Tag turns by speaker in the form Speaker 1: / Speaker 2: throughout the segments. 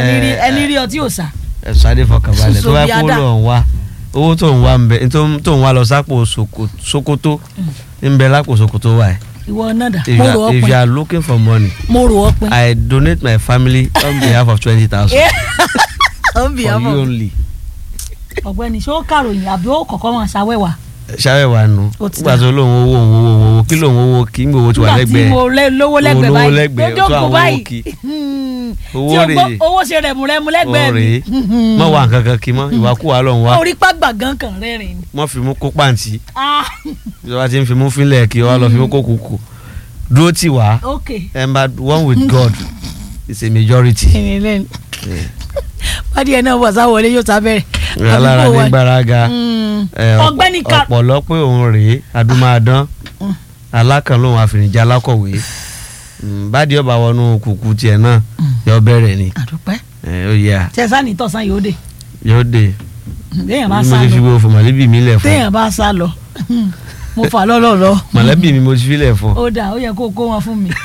Speaker 1: ẹni rí ẹni rí ọtí òòsà
Speaker 2: ẹ̀sùn adé fọkànbalẹ̀ tó bá kó
Speaker 1: Sobiada.
Speaker 2: lọ ń wá owó tó ń wá ń bẹ tó- tó ń wá lọ sápò Soko- Sokoto ń bẹ lápò Sokoto wa ẹ̀
Speaker 1: ìwọ náà dà
Speaker 2: if
Speaker 1: mo
Speaker 2: you
Speaker 1: rò
Speaker 2: are-
Speaker 1: ó
Speaker 2: if you
Speaker 1: pin
Speaker 2: are looking for money
Speaker 1: mo rò ó pin
Speaker 2: I donate my family on behalf of twenty thousand
Speaker 1: ó ń bì
Speaker 2: for
Speaker 1: ọmọ
Speaker 2: you only
Speaker 1: ọ̀gbẹ́ni ṣé ó kàròyìn àbí ó kọ́kọ́ máa ṣàwẹ́wà
Speaker 2: ṣáwẹ̀ wà nù
Speaker 1: Ó ti
Speaker 2: nígbà tó lóun owó òun owó owó kí lóun owó kí ń gbowó tí wà
Speaker 1: nígbà tí
Speaker 2: lẹ́gbẹ̀ẹ́
Speaker 1: mo lé- lówó lẹ́gbẹ̀ẹ́
Speaker 2: Owó lówó
Speaker 1: báyìí
Speaker 2: lẹ́gbẹ̀ẹ́,
Speaker 1: tó
Speaker 2: tó
Speaker 1: jókòó
Speaker 2: àwọn
Speaker 1: báyìí
Speaker 2: owó kì.
Speaker 1: Hmm.
Speaker 2: Owó
Speaker 1: tí o
Speaker 2: rèé.
Speaker 1: gbọ́- owó ṣe rẹ̀mùrẹ̀mù lẹ́gbẹ̀ẹ́ mi
Speaker 2: rèé mọ wà nǹkan kan kí mọ ìwàkúwà lọ ń wá
Speaker 1: orí pàgbà gan kan rẹ́rìn ni.
Speaker 2: mọ fi mú kó pàǹtí
Speaker 1: Ah,
Speaker 2: ìjọba ti ń fi mú fínlẹ̀ kí wọ́n lọ fi mú kó kúkú dúró tì wá
Speaker 1: ok
Speaker 2: emba one with God is a majority.
Speaker 1: ẹni lẹ́nu bádì ẹ̀ náà wọ̀ sáwọlé yóò sábẹ́rẹ̀
Speaker 2: alára ní gbáraga
Speaker 1: Mm.
Speaker 2: ẹ, ọ̀pọ̀-
Speaker 1: ọ̀gbẹ́ni ká
Speaker 2: ọ̀pọ̀lọ́ pé òun rèé adúmáadán alákàn lòun àfìrìjà alákọ̀wé Mm, bádìí ọba wọnú kùkù tiẹ̀ náà yọ bẹ̀rẹ̀ ni
Speaker 1: àdúpẹ́
Speaker 2: ẹ, ó yẹ à
Speaker 1: tẹ̀sán ní tọ̀sán yóò dé
Speaker 2: yóò dé
Speaker 1: téèyàn bá
Speaker 2: bí mo
Speaker 1: sá
Speaker 2: ti fi
Speaker 1: lọ
Speaker 2: wo fún mọ̀lẹ́bí mi lẹ̀ fún
Speaker 1: téèyàn bá sá lọ mo fà lọ́lọ́ lọ
Speaker 2: mọ̀lẹ́bí mi mo ti fi lẹ̀ fún.
Speaker 1: ó dà ó yẹ kó kó wọn fún mi.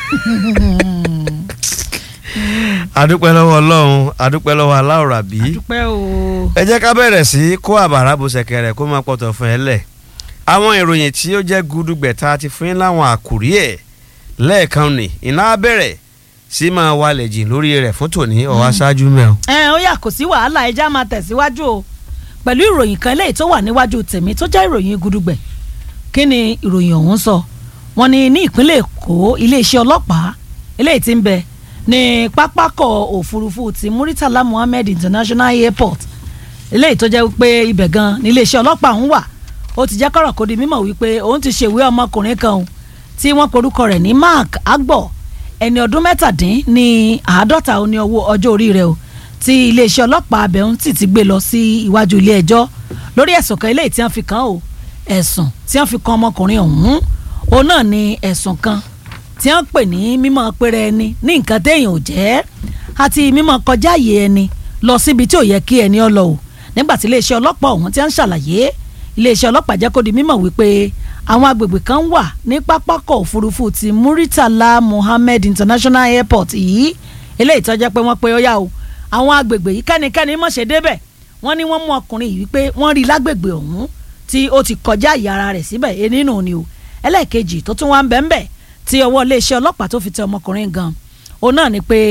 Speaker 2: adúpẹ́ lọ́wọ́ ọlọ́run adúpẹ́ lọ́wọ́ aláwòrán bí.
Speaker 1: àdúpẹ́ o.
Speaker 2: ẹ jẹ́ ká bẹ̀rẹ̀ sí kó àbàrà bó ṣẹ̀kẹ̀rẹ̀ kó máa pọ̀tọ̀ fún ẹ lẹ̀ àwọn ìròyìn tí ó jẹ́ gudugbẹ̀ta ti fún yín láwọn àkùrí ẹ̀ lẹ́ẹ̀kan ní iná bẹ̀rẹ̀ sí máa walẹ̀ jìn lórí rẹ̀ fún tòní ọ̀wá ṣáájú mẹ́ọ̀.
Speaker 1: ẹ ó yà kò sí wàhálà ẹja máa tẹ̀síwájú o pẹ̀lú ìròyìn kan eléyìí tó wà níwájú tèmi tó jẹ́ ìròyìn gudugbẹ̀ kí ni ìròyìn ọ̀hún sọ wọ́n ní ní ìpínlẹ̀ èkó iléeṣẹ́ ọlọ́pàá eléyìí tí ń bẹ ní pápákọ̀ òfurufú ti muritala muhammed international airport eléyìí tó jẹ́ wípé ibẹ̀ gan ní iléeṣẹ́ ọlọ́pàá ọ̀hún wà ó ti jẹ́ kọ́rọ̀ kó di mímọ̀ wípé òun ti ṣèwé ọmọkùnrin kan o tí wọ́n porúkọ rẹ̀ ní mark agbo ẹni ọdún mẹ́tàdín ní àádọ́ta ó ní owó ọjọ́ orí rẹ̀ o tí iléeṣẹ́ ọlọ́pàá abẹ́hùn sì ti gbé lọ sí iwájú ilé ẹjọ́ lórí ẹ̀sùn kan eléyìí tí wọ́n fi kàn án o ẹ̀sùn tí wọ́n fi kan ọmọkùnrin ọ̀hún òun náà ni ẹ̀sùn kan tí wọ́n pè ní mímọ́ péré ẹni ní nǹkan téèyàn ò jẹ́ àti mímọ́ kọjá àyè ẹni lọ síbi tí ò yẹ kí ẹni ọ lọ o nígbà tí iléeṣẹ́ ọlọ́pàá ọ̀hún ti ń ṣàlàyé iléeṣẹ́ ọlọ́pàá jẹ́ kó di mímọ̀ wípé àwọn agbègbè kan wà ní pápákọ̀ òfurufú ti Muritala Muhammed International Airport yìí eléyìí tó jẹ́ pé wọ́n pe ó yá o àwọn agbègbè yìí kẹ́nikẹ́ni mọ̀ ṣe débẹ̀ wọ́n ní wọ́n mú ọkùnrin yìí wípé wọ́n rí lágbègbè ọ̀hún tí ó ti kọjá ìyá ara rẹ̀ síbẹ̀ e nínú ni o ẹlẹ́ẹ̀kejì tó tún wá ń bẹ̀ ń bẹ̀ tí ọwọ́ iléeṣẹ́ ọlọ́pàá tó fi tẹ ọmọkùnrin gan òun náà ni pé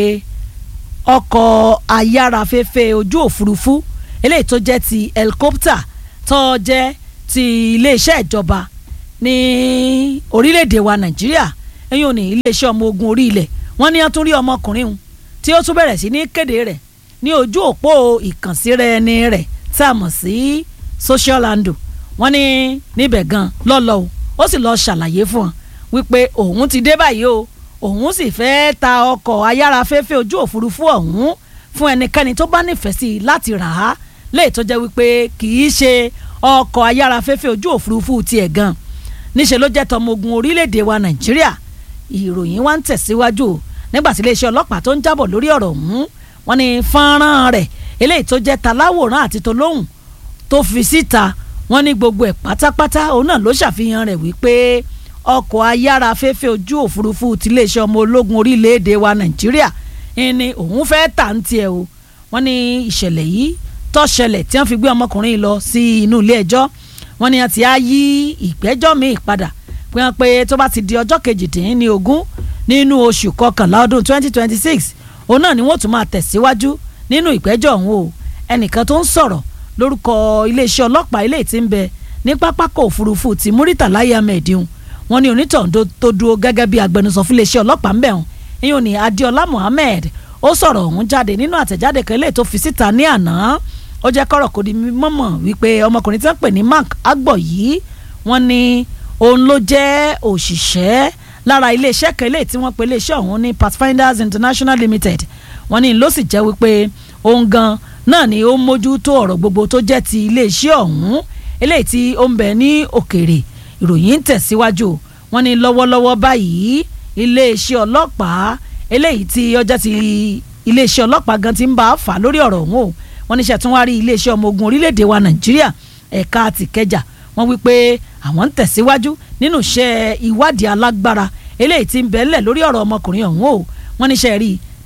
Speaker 1: ọkọ̀ ayárafẹ́fẹ́ ojú òfurufú eléyìí tó jẹ́ ti helicopter tó jẹ́ ti iléeṣẹ́ ìjọba ní orílẹ̀-èdè wa nàìjíríà ẹ̀yìn òní iléeṣẹ́ ọmọ ogun orí ilẹ̀ wọ́n ní wọ́n tún rí ọmọkùnrin hun tí ó tún bẹ̀rẹ̀ sí ní kéde rẹ̀ ní ojú òpó ìkànsíra ẹni rẹ̀ tá a mọ̀ sí social handle wọ́n ní níbẹ̀ gan lọ́lọ́ o ó sì lọ́ọ́ ṣàlàyé fún wọn wípé òun ti dé báyìí o òun sì fẹ́ẹ́ ta ọkọ̀ ayárafẹ́fẹ́ ojú òfurufú ọ̀hún fún ẹnikẹ́ni tó bá nífẹ̀ẹ́ sí i láti rà á léè tó jẹ́ wípé kì í ṣe ọkọ̀ ayárafẹ́fẹ́ ojú òfurufú tiẹ̀ gan níṣẹ́ ló jẹ́ tọmọ ogun orílẹ̀-èdè wa nàìjíríà ìròyìn wa ń tẹ̀síwájú o nígbà tí iléeṣẹ́ ọlọ́pàá tó ń jábọ̀ lórí ọ̀rọ̀ ọ̀hún wọ́n ní fọ́nrán rẹ̀ eléyìí tó jẹ́ taláwòrán àti tolóhùn tó fi síta wọ́n ní gbogbo ẹ̀ pátápátá òun náà ló ṣàfihàn rẹ̀ wípé ọkọ̀ ayára afẹ́fẹ́ ojú òfurufú tiléeṣẹ́ ọmọ ológun orílẹ̀-èdè wa nàìjíríà ni òun fẹ́ tà ń tiẹ̀ o wọ́n ní ìṣẹ̀lẹ̀ yìí tó ṣẹlẹ̀ tí wọ́n fi gbé ọmọkùnrin yìí lọ sí inú ilé ẹjọ́ wọ́n ní àti á yí ìgbẹ́jọ́ míì padà pé wọ́n pé tó bá ti di ọjọ́ kejìdínlógún nínú oṣù kọkànlá ọdún 2026 òun náà ni wọ́n tún máa tẹ̀síwájú nínú ìgbẹ́jọ́ ọ̀hún o ẹnìkan tó ń sọ̀rọ̀ lórúkọ iléeṣẹ́ ọlọ́pàá ilé tí ń bẹ ní pápákọ̀ òfurufú ti Muritala Ahmed wọ́n ní onítọ̀hún tó dúró gẹ́gẹ́ bí agbẹnusọ fún iléeṣẹ́ ọlọ́pàá ń bẹ̀ hàn ìyẹn ní Adéọlá Muhammed ó sọ̀rọ̀ ọ̀hún jáde nínú àtẹ̀jáde kan lè tó fi síta ní àná ó jẹ́ kọ́rọ̀ kó di mọ́mọ́ wípé ọmọkùnrin tí wọ́n pè ní Mark Agbo yìí wọ́n ní òun ló jẹ́ òṣìṣẹ́ lára iléeṣẹ́ kan lè tí wọ́n pe iléeṣẹ́ ọ̀hún ní Pathfinders International Limited wọ́n ní ló sì jẹ́ wípé òun gan náà ni ó ń mójútó ọ̀rọ̀ gbogbo tó jẹ́ ti iléeṣẹ́ ọ̀hún eléyìí tí ó ń bẹ ní òkèèrè ìròyìn ń tẹ̀síwájú wọ́n ní lọ́wọ́lọ́wọ́ báyìí iléeṣẹ́ ọlọ́pàá eléyìí tí ọjà ti iléeṣẹ́ ọlọ́pàá gan ti ń bá a fà lórí ọ̀rọ̀ ọ̀hún o wọ́n ní ṣàtúnwárí iléeṣẹ́ ọmọ ogun orílẹ̀-èdè wa nàìjíríà ẹ̀ka tìkẹjà wọ́n wí pé àwọn ń tẹ̀síwájú nínú iṣẹ́ ìwádìí alágbára eléyìí tí ń bẹ́ẹ̀lẹ̀ lórí ọ̀rọ̀ ọmọkùnrin ọ̀hún o wọ́n níṣẹ́ rí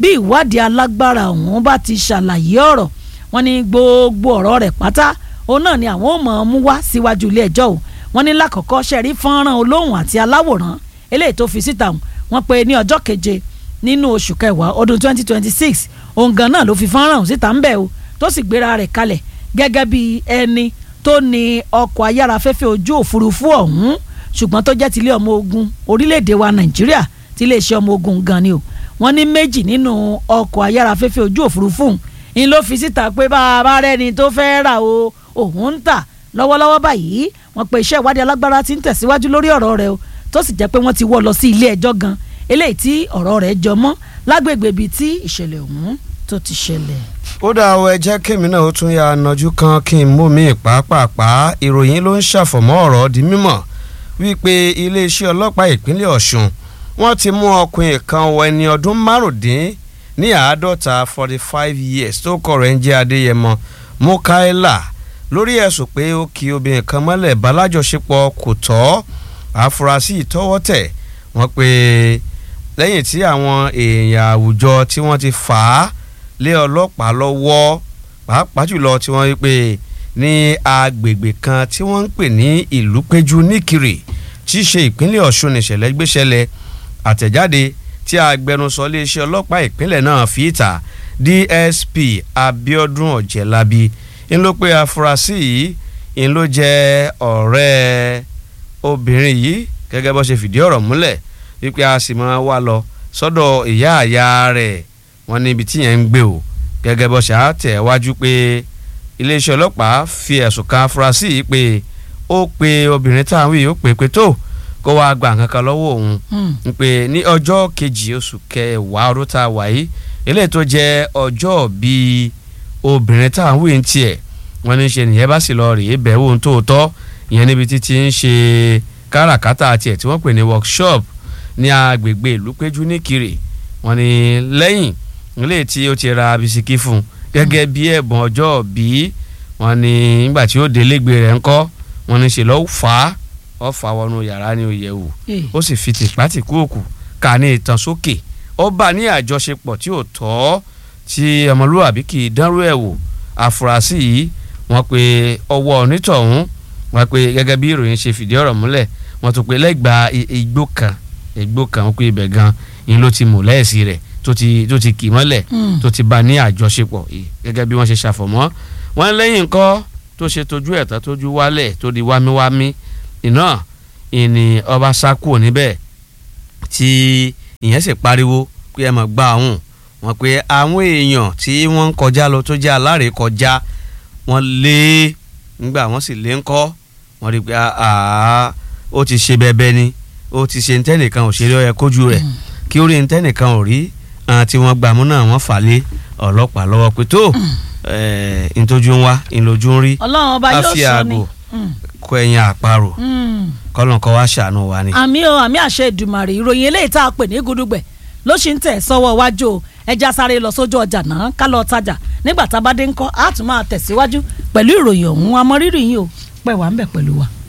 Speaker 1: bí ìwádìí alágbára ọ̀hún bá ti ṣàlàyé ọ̀rọ̀ wọ́n ní gbogbo ọ̀rọ̀ rẹ̀ pátá òun náà ni àwọn ò mọ̀ ọ́n mú wá síwájú ilé ẹjọ́ o wọ́n ní lákọ̀ọ́kọ́ ṣẹ̀rí fọ́nrán olóhùn àti aláwòrán eléyìí tó fi síta wọ́n pe ní ọjọ́ keje nínú oṣù kẹwàá ọdún 2026 òun gan náà ló fi fọ́nrán síta ń bẹ̀ o tó sì gbéra rẹ̀ kalẹ̀ gẹ́gẹ́ bí ẹni tó ní ọkọ̀ ayárafẹ́fẹ́ ojú òfurufú ọ̀hún ṣùgbọ́n tó jẹ́ tilé ọmọ ogun orílẹ̀-èdè wa nàìjíríà tí iléeṣẹ́ ọmọ ogun gan ni o wọ́n ní méjì nínú ọkọ̀ ayárafẹ́fẹ́ ojú òfurufú ń ló fi síta pé bá a bá rẹ́ni tó fẹ́ rà o òun ń tà lọ́wọ́lọ́wọ́ báyìí wọ́n pe iṣẹ́ ìwádìí alágbára ti ń tẹ̀síwájú lórí ọ̀rọ̀ rẹ̀ o tó sì jẹ́ pé wọ́n ti wọ́ lọ sí ilé ẹjọ́ gan eléyìí tí ọ̀rọ̀ rẹ̀ jọ mọ́ lágbègbè ibi tí ìṣẹ̀lẹ̀ ọ̀hún tó ti ṣẹlẹ̀.
Speaker 2: ó dá ọ ẹ jẹ́ kémi náà ó tún ya nájú kan kí n mú mi pàápàá ìròyìn ló ń ṣàfọ̀mọ́ ọ̀rọ̀ di mímọ̀ wípé iléeṣẹ́ ọlọ́pàá ìpínlẹ̀ ọ̀ṣun wọ́n ti mú ọkùnrin kan wọ ẹni ọdún márùndín ní àádọ́ta forty five years tó kọ̀ rẹ̀ ń jẹ́ adéyẹmọ mukaila lórí ẹ̀sùn pé ó ki obìnrin kan mọ́lẹ̀ balájọṣepọ̀ kò tọ́ àfúrásì ìtọ́wọ́ tẹ̀ wọ́n pé lẹ́yìn tí àwọn èèyàn àwùjọ tí wọ́n ti fà á lé ọlọ́pàá lọ́wọ́ pàápàá jùlọ tí wọ́n rí pé ní agbègbè kan tí wọ́n ń pè ní ìlú péjú níkiri tí í ṣe ìpínlẹ̀ ọ̀ṣun nìṣẹ̀lẹ̀ gbéṣẹ̀lẹ̀ àtẹ̀jáde tí agbẹnusọ iléeṣẹ́ ọlọ́pàá ìpínlẹ̀ náà fi ìta dsp abiodun ọ̀jẹ̀lábi ń ló pé afurasí yìí ń ló jẹ́ ọ̀rẹ́ obìnrin yìí gẹ́gẹ́ bó ṣe fìdí ọ̀rọ̀ múlẹ̀ wípé a sì máa wá lọ sọ́dọ̀ ìyá àyà rẹ̀ wọ́n níbi tí yẹn ń gbé o gẹ́gẹ́ bó ṣe àtẹ̀ wájú pé iléeṣẹ́ ọlọ́pàá fi ẹ̀sùn kan afurasí yìí pé ó pe obìnrin táwọn yìí ó pè pé tó kó wáá gba nǹkan kan lọ́wọ́ òun ń pè ní ọjọ́ kejì oṣù kẹwàá ọdún tá a wà yìí eléyìí tó jẹ́ ọjọ́ bíi obìnrin táwọn yìí ń tiẹ̀ wọ́n ní ṣe nìyẹn bá sì lọ rèé bẹ̀wò ohun tó tọ́ ìyẹn níbi títí ń ṣe káràkátà tiẹ̀ tí wọ́n pè ní workshop ní agbègbè ìlú péjú níkiri wọ́n ní lẹ́yìn ilé tí ó ti ra bisikí fún un gẹ́gẹ́ bí ẹ̀bùn ọjọ́ bí wọ́n ní nígbà tí ó délégbé rẹ̀ ńkọ́ wọ́n ní ṣe lọ́ọ́ fà á ó fà wọnú yàrá ní oyè wò ó sì fi tìpátìkú òkú ká ní ìtàn sókè ó bá ní àjọṣepọ̀ tí ò tọ́ tí ọmọlúwàbí kì í dánrú ẹ̀ wò àfúrásì yìí wọ́n pe ọwọ́ onítọ̀hún wọ́n pe gẹ́gẹ́ bí ìròyìn ṣe fìdí ọ̀rọ̀ múlẹ̀ wọ́n tún pe lẹ́gbàá igbó kan igbó kan wọ́n pe ibẹ̀ gan yín ló ti mú lẹ́ẹ̀sì rẹ̀ tó ti tó ti kì mọ́lẹ̀ tó ti bá ní àjọṣepọ̀ gẹ́gẹ́ bí wọ́n ṣe ṣàfọ̀mọ́ wọ́n lẹ́yìn nǹkan tó ṣe tójú ẹ̀tọ́ tójú wálẹ̀ tó di wámíwámí iná ìní ọba sá kúrò níbẹ̀ tí ìyẹn sì pariwo pé ẹ mọ̀ gbá àwọn wọn pé àwọn èèyàn tí wọ́n ń kọjá lọ tó jẹ́ alárèékọjá wọ́n lé nígbà wọ́n sì lé ńkọ́ wọ́n rí i pé ó ti ṣe bẹ́ẹ̀bẹ́ ni ó ti ṣe ntẹ́nìkan ò ṣe rí ọyẹ kójú rẹ̀ kí ó rí ntẹ́nìkan ò rí àwọn tí wọ́n gbàmú náà wọ́n fà lé ọlọ́pàá lọ́wọ́ pé tó ntójú ń wá ìlójú ń rí
Speaker 1: ọlọ́run ọba yóò
Speaker 2: àfi
Speaker 1: sọ ni
Speaker 2: ààbò kó ẹyin àparò kọ́lọ́n kọ́ wá ṣàánú wa ni.
Speaker 1: àmì o àmì àṣẹ ìdùmàrè ìròyìn eléyìí tá a pè ní gudugbẹ ló ṣì ń tẹ̀ sọ́wọ́ wájú o ẹja sáré lọ sójú ọjà náà ká lọ tajà nígbà tá a bá dé ńkọ́ á tún máa tẹ̀síwájú pẹ̀lú ìròyìn ọ̀hún amọ̀rírì yín o pẹ̀ wá ń bẹ̀ pẹ̀lú wa.